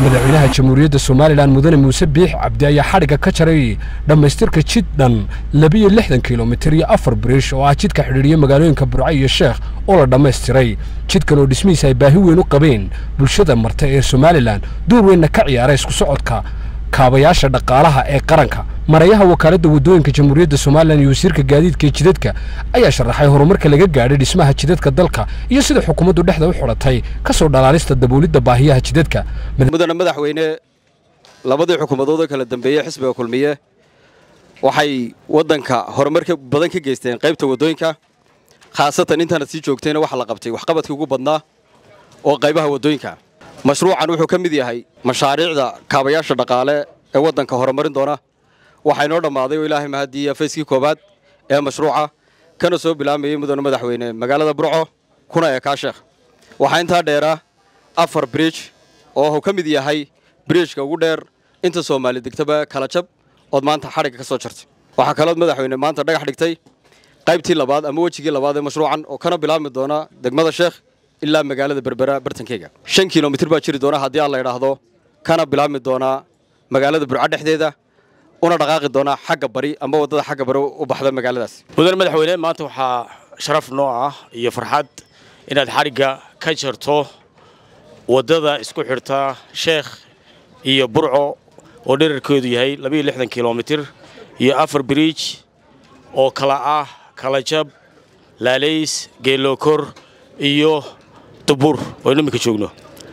madaxweynaha jamhuuriyadda somalilan mudane muuse biix cabdi ayaa xadhigga ka jaray dhammaystirka jid dhan labiyo lixdan kilomitir iyo afar biriish oo ah jidka xidhiidhiya magaalooyinka burco iyo sheekh oo la dhammaystiray jidkan oo dhismihiisa ay baahi weyn u qabeen bulshada marta ee somalilan door weynna ka ciyaara isku socodka kaabayaasha dhaqaalaha ee qaranka marayaha wakaaladda waddooyinka jamhuuriyadda somalilan iyo wasiirka gaadiidka ee jidadka ayaa sharaxay horumarka laga gaadhay dhismaha jidadka dalka iyo sida xukuumaddu dhexda u xidhatay ka soo dhalaalista daboolidda baahiyaha jidadka mudane madaxweyne labadii xukuumadood oo kala dambeeyey xisbiga kulmiye waxay waddanka horumarka badan ka geysteen qaybta waddooyinka khaasatan intaanad sii joogtayna waxa la qabtay waxqabadkii ugu badnaa oo qaybaha waddooyinka mashruucan wuxuu ka mid yahay mashaariicda kaabayaasha dhaqaale ee waddanka horumarin doona waxaa inoo dhammaaday oo ilaahay mahadiiya fayskii koowaad ee mashruuca kana soo bilaamayey mudane madaxweyne magaalada burco kuna eekaa sheekh waxaa intaa dheeraa afar bridj oo uu ka mid yahay bridjka ugu dheer inta soomaali degtaba kala jab ood maanta xadhigga ka soo jartay waxaa kalood madaxweyne maanta dhagax dhigtay qaybtii labaad ama wejigii labaad ee mashruucan oo kana bilaabmi doona degmada sheekh ilaa magaalada berbera bartankeyga shan kilomitir baa jiri doona haddii aan la idhaahdo kana bilaabmi doonaa magaalada burco dhexdeeda una dhaqaaqi doonaa xagga bari ama waddada xagga bari u baxda magaaladaas mudane madaxweyne maanta waxaa sharaf noo ah iyo farxad inaad xadhigga ka jarto waddada isku xidhta sheekh iyo burco oo dherarkeedu yahay labayo lixdan kilomitir iyo afar biriij oo kala ah kalajab laalays geelookor iyo dubuur oo aynu iminka joogno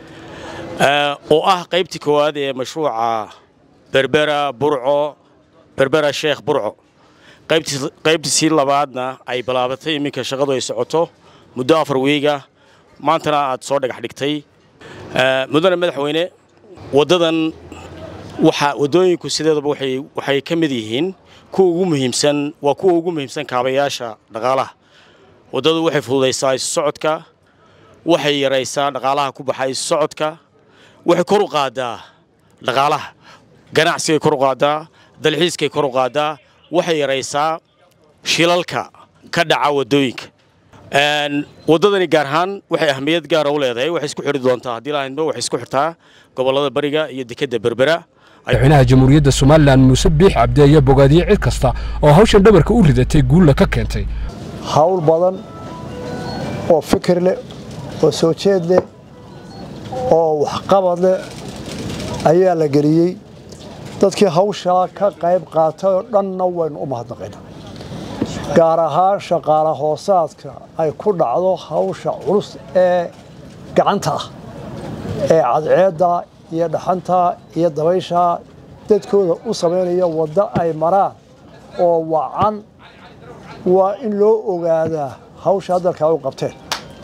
oo ah qaybtii koowaad ee mashruuca berbera burco berbera sheekh burco qaybtiisii labaadna ay bilaabatay iminka shaqadu ay socoto muddo afar wiiga maantana aad soo dhagax dhigtay mudane madaxweyne waddadan waxa waddooyinku sideedaba waxay ka mid yihiin kuwa ugu muhiimsan waa kuwa ugu muhiimsan kaabayaasha dhaqaalaha waddadu waxay fududaysaa isu socodka waxay yaraysaa dhaqaalaha ku baxa isu socodka waxay kor u qaaddaa dhaqaalaha ganacsigay kor u qaaddaa dalxiiskay kor u qaaddaa waxay yaraysaa shilalka ka dhaca waddooyinka waddadani gaar ahaan waxay ahmiyad gaara u leedahay waxay isku xidhi doontaa haddii lahaydba waxay isku xirtaa gobollada bariga iyo dekedda berbera madaxweynaha jamhuuriyadda somalilan muuse biix cabdi ayaa bogaadiyey cid kasta oo hawshan dhabarka u ridatay guulla ka keentay hawl badan oo fikir leh oo soo jeed leh oo waxqabad leh ayaa la geliyey dadkii hawshaa ka qayb qaatay oo dhanna waynu u mahadnaqaynaa gaar ahaan shaqaale hoosaadka ay ku dhacdo hawsha culus ee gacanta ah ee cadceedda iyo dhaxanta iyo dabaysha dadkooda u samaynaya waddo ay maraan oo wacan waa in loo ogaadaa hawshaa dalkaa u qabteen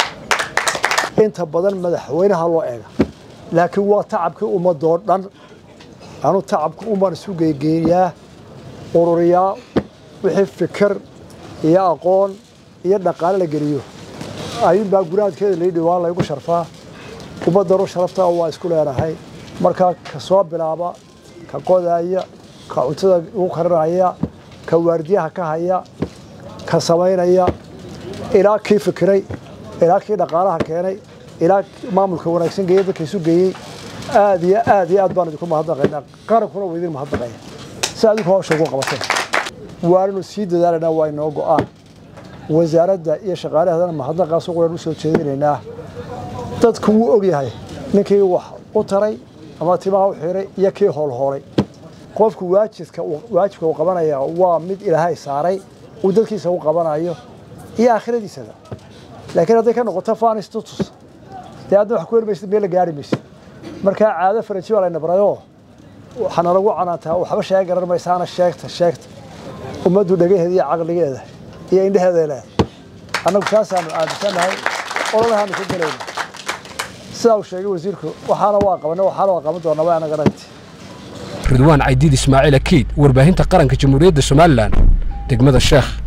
inta badan madaxweynaha loo eega laakiin waa tacabkii ummadoo dhan anu tacabka umaan isu geygeynayaa ururiyaa wixii fikir iyo aqoon iyo dhaqaale la geliyo ayuunbaa guraadkeeda laydhi waa laygu sharfaa ummaddaru sharaftaa waa isku leenahay markaa ka soo bilaaba ka qodaaya ka cuntada ugu karinaya ka waardiyaha ka haya ka samaynaya ilaa kii fikiray ilaa kii dhaqaalaha keenay ilaa maamulka wanaagsan geeya dadka isu geeyey aad iyo aad iyo aad baan idinku mahadnaqaynaa qarankuna waa idin mahadnaqaya si adinku hawsha ugu qabateen waananu sii dadaalanaa waa inoo go'aan wasaaradda iyo shaqaalaheedana mahadnaqaas uqulan u soo jeedinaynaa dadku wuu og yahay ninkii wax u taray ama timaha u xiray iyo kii hoolhoolay qofku waajibka waajibka uu qabanaya waa mid ilaahay saaray uu dadkiisa u qabanayo iyo aakhiradiisaba laakiin hadday ka noqoto fanistutus dee adna wax ku helmaysid meel la gaari maysid markaa caado faraji baa layna barayoo waxaana lagu canaantaa waxba sheega garan maysaana sheegta sheegta ummaddu dhagaheeda iyo caqligeeda iyo indheheeda leedahay annagu saasaanu aaminsannahay ololahaanu ka gelayna sidaa uu sheegay wasiirku waxaana waa qabanay waxaana waa qaban doonaa waa anaga ragti ridwaan caydiid ismaaciil akiid warbaahinta qaranka jamhuuriyadda somalilan degmada sheekh